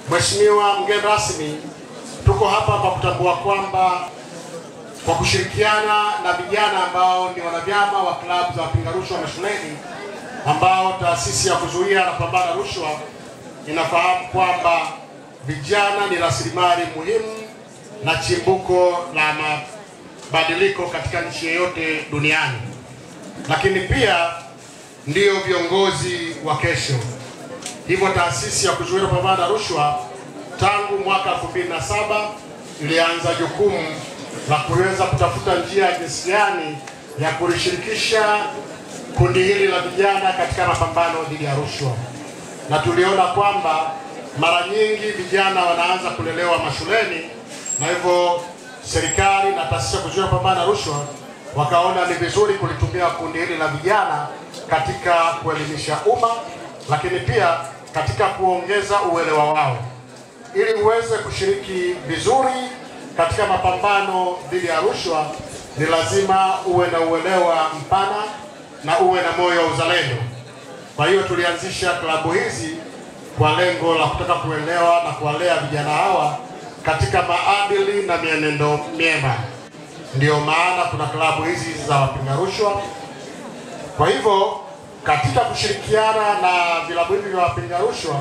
Mheshimiwa mgeni rasmi, tuko hapa kwa kutambua kwamba kwa kushirikiana na vijana ambao ni wanavyama wa klabu za wapinga rushwa mashuleni, ambao taasisi ya kuzuia na kupambana rushwa inafahamu kwamba vijana ni rasilimali muhimu na chimbuko la mabadiliko katika nchi yoyote duniani, lakini pia ndiyo viongozi wa kesho. Hivyo taasisi ya kuzuia na kupambana na rushwa tangu mwaka 2007 ilianza jukumu la kuweza kutafuta njia ya jinsi gani ya kulishirikisha kundi hili la vijana katika mapambano dhidi ya rushwa, na tuliona kwamba mara nyingi vijana wanaanza kulelewa mashuleni, na hivyo serikali na taasisi ya kuzuia kupambana na rushwa wakaona ni vizuri kulitumia kundi hili la vijana katika kuelimisha umma, lakini pia katika kuongeza uelewa wao ili uweze kushiriki vizuri katika mapambano dhidi ya rushwa, ni lazima uwe na uelewa mpana na uwe na moyo wa uzalendo. Kwa hiyo tulianzisha klabu hizi kwa lengo la kutaka kuelewa na kuwalea vijana hawa katika maadili na mienendo myema. Ndiyo maana kuna klabu hizi za wapinga rushwa. Kwa hivyo katika kushirikiana na vilabu hivi vya wapinga rushwa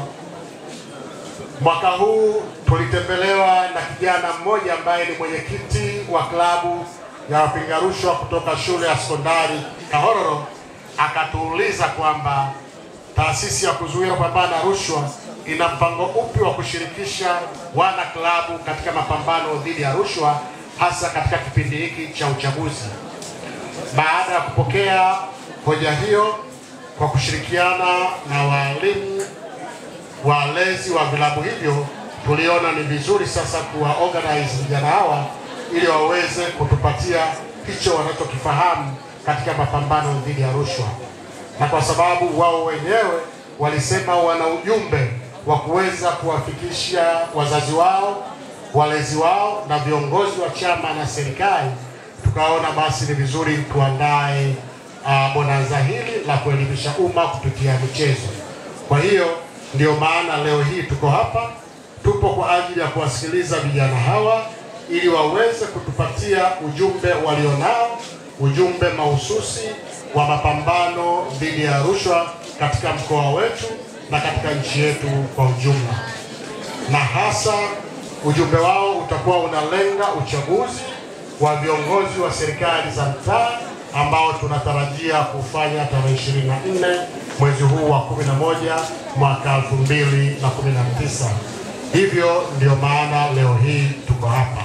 Mwaka huu tulitembelewa na kijana mmoja ambaye ni mwenyekiti wa klabu ya wapinga rushwa kutoka shule ya sekondari Kahororo, akatuuliza kwamba taasisi ya kuzuia kupambana na rushwa ina mpango upi wa kushirikisha wana klabu katika mapambano dhidi ya rushwa, hasa katika kipindi hiki cha uchaguzi. Baada ya kupokea hoja hiyo, kwa kushirikiana na walimu walezi wa vilabu hivyo tuliona ni vizuri sasa kuwa organize vijana hawa ili waweze kutupatia hicho wanachokifahamu katika mapambano dhidi ya rushwa, na kwa sababu wao wenyewe walisema wana ujumbe wa kuweza kuwafikisha wazazi wao, walezi wao na viongozi wa chama na serikali, tukaona basi ni vizuri tuandae uh, bonanza hili la kuelimisha umma kupitia michezo. Kwa hiyo ndio maana leo hii tuko hapa, tupo kwa ajili ya kuwasikiliza vijana hawa ili waweze kutupatia ujumbe walionao, ujumbe mahususi wa mapambano dhidi ya rushwa katika mkoa wetu na katika nchi yetu kwa ujumla, na hasa ujumbe wao utakuwa unalenga uchaguzi wa viongozi wa serikali za mtaa ambao tunatarajia kufanya tarehe 24 mwezi huu wa 11 mwaka 2019. Hivyo ndio maana leo hii tuko hapa.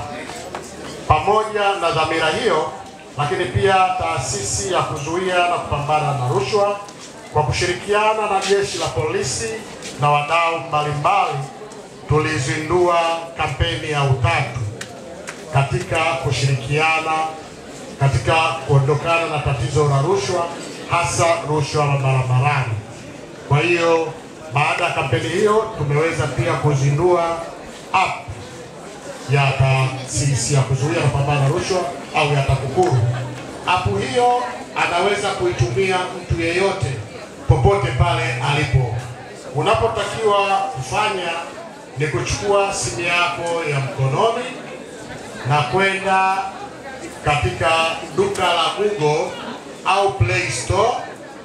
Pamoja na dhamira hiyo, lakini pia taasisi ya kuzuia na kupambana na rushwa kwa kushirikiana na jeshi la polisi na wadau mbalimbali tulizindua kampeni ya utatu katika kushirikiana katika kuondokana na tatizo la rushwa hasa rushwa la barabarani. Kwa hiyo baada ya kampeni hiyo tumeweza pia kuzindua app ya taasisi ya kuzuia na kupambana na rushwa au ya TAKUKURU. App hiyo anaweza kuitumia mtu yeyote popote pale alipo. Unapotakiwa kufanya ni kuchukua simu yako ya mkononi na kwenda katika duka la Google au Play Store.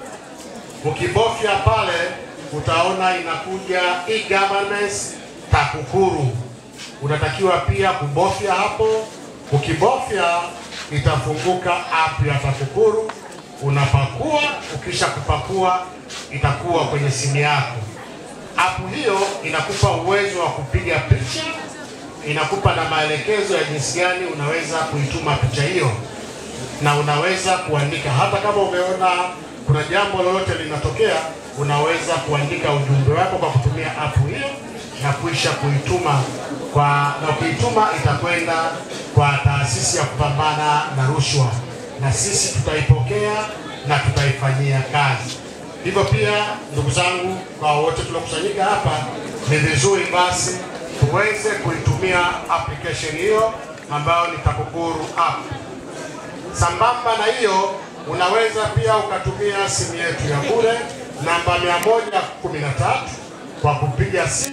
Ukibofya pale utaona inakuja e-governance TAKUKURU. Unatakiwa pia kubofya hapo. Ukibofya itafunguka app ya TAKUKURU, unapakua. Ukisha kupakua itakuwa kwenye simu yako. App hiyo inakupa uwezo wa kupiga picha inakupa na maelekezo ya jinsi gani unaweza kuituma picha hiyo, na unaweza kuandika hata kama umeona kuna jambo lolote linatokea, unaweza kuandika ujumbe wako kwa kutumia app hiyo na kuisha kuituma kwa, na kuituma itakwenda kwa taasisi ya kupambana na rushwa, na sisi tutaipokea na tutaifanyia kazi. Hivyo pia, ndugu zangu, kwa wote tuliokusanyika hapa, ni vizuri basi tuweze kuitumia application hiyo ambayo ni TAKUKURU app. Sambamba na hiyo, unaweza pia ukatumia simu yetu ya bure namba 113 kwa kupiga simu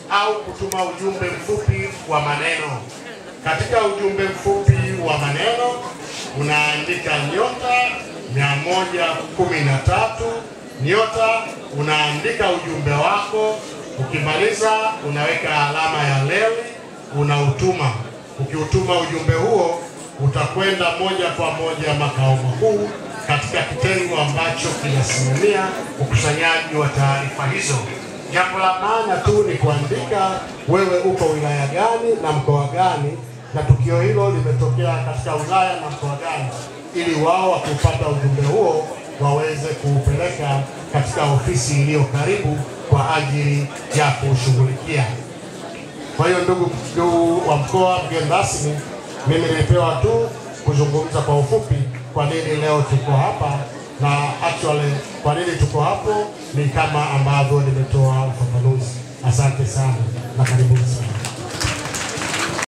au kutuma ujumbe mfupi wa maneno. Katika ujumbe mfupi wa maneno unaandika nyota mia moja kumi na tatu nyota, unaandika ujumbe wako. Ukimaliza unaweka alama ya leli, unautuma. Ukiutuma ujumbe huo utakwenda moja kwa moja makao makuu katika kitengo ambacho kinasimamia ukusanyaji wa taarifa hizo. Jambo la maana tu ni kuandika wewe uko wilaya gani na mkoa gani, na tukio hilo limetokea katika wilaya na mkoa gani, ili wao wakipata ujumbe huo waweze kuupeleka katika ofisi iliyo karibu kwa ajili ya kushughulikia. Kwa hiyo ndugu ndugu wa mkoa, mgeni rasmi, mimi nilipewa tu kuzungumza kwa ufupi kwa nini leo tuko hapa, na actually kwa nini tuko hapo ni kama ambavyo nimetoa ufafanuzi. Asante sana na karibuni sana.